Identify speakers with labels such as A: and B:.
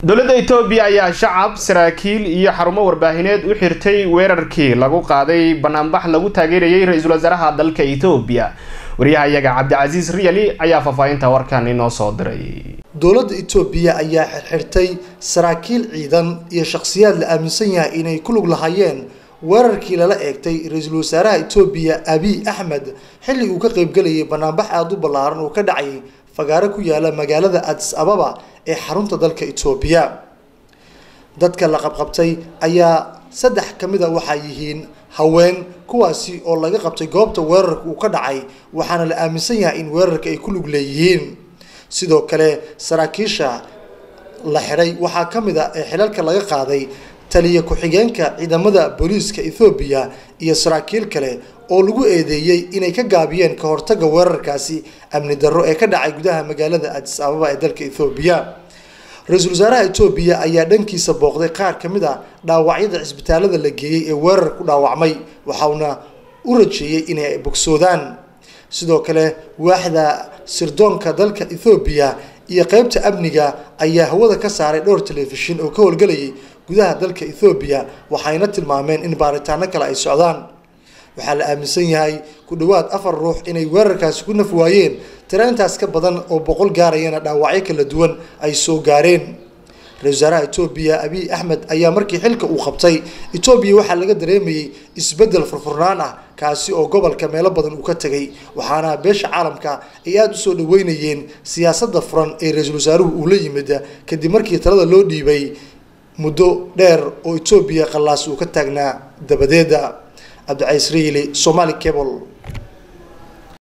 A: dowladda etoobiya ayaa shacab saraakiil iyo xarumo warbaahineed u xirtay weerarkii lagu qaaday banaanbax lagu taageerayay ra-iisul wasaaraha dalka etoobiya waryahayaga cabdicasiis riyali ayaa faahfaahinta warkan inoo soo diray
B: dowladda etoobiya ayaa xirxirtay saraakiil ciidan iyo shakhsiyaad la aaminsan yahay inay ku lug lahaayeen weerarkii lala eegtay ra-iisul wasaaraha etoobiya abiy axmed xilli uu ka qaybgelayay banaanbax aada u ballaaran oo ka dhacayay fagaaro ku yaala magaalada adis ababa ee xarunta dalka etoobiya dadka la qabqabtay ayaa saddex ka mid a waxaa yihiin haween kuwaasi oo laga qabtay goobta weerarka uu ka dhacay waxaana la aaminsan yahay in weerarka ay ku lug leeyihiin sidoo kale saraakiisha la xiray waxaa ka mid a ee xilalka laga qaaday taliya ku-xigeenka ciidamada booliiska ethoobiya iyo saraakiil kale oo lagu eedeeyey inay ka gaabiyeen ka hortaga weerarkaasi amni darro ee ka dhacay gudaha magaalada adis ababa ee dalka ethoobiya ra-iisul wasaaraha etoobiya ayaa dhankiisa booqday qaar ka mid a dhaawacyada cisbitaalada la geeyey ee weerar ku dhaawacmay waxauna u rajeeyey inay bogsoodaan sidoo kale waaxda sirdoonka dalka ethoobiya iyo qeybta amniga ayaa hawada ka saaray dhowr telefishin oo ka howlgelayay gudaha dalka ethoobiya waxayna tilmaameen in baaritaano kale ay socdaan waxaa la aaminsan yahay ku dhowaad afar ruux inay weerarkaasi ku naf waayeen tiro intaas ka badan oo boqol gaarayana dhaawacyo kala duwan ay soo gaareen ra-isul wasaaraha etoobiya abiy axmed ayaa markii xilka uu qabtay etoobiya waxaa laga dareemayay isbeddel furfurnaan ah kaasi oo gobolka meelo badan uu ka tegay waxaana beesha caalamka ay aada usoo dhaweynayeen siyaasadda furan ee ra-iisul wasaaruhu uu la yimid kadib markii talada loo dhiibay muddo dheer oo etoobiya qallaas uu ka taagnaa dabadeeda cabdicaiis riili somali cable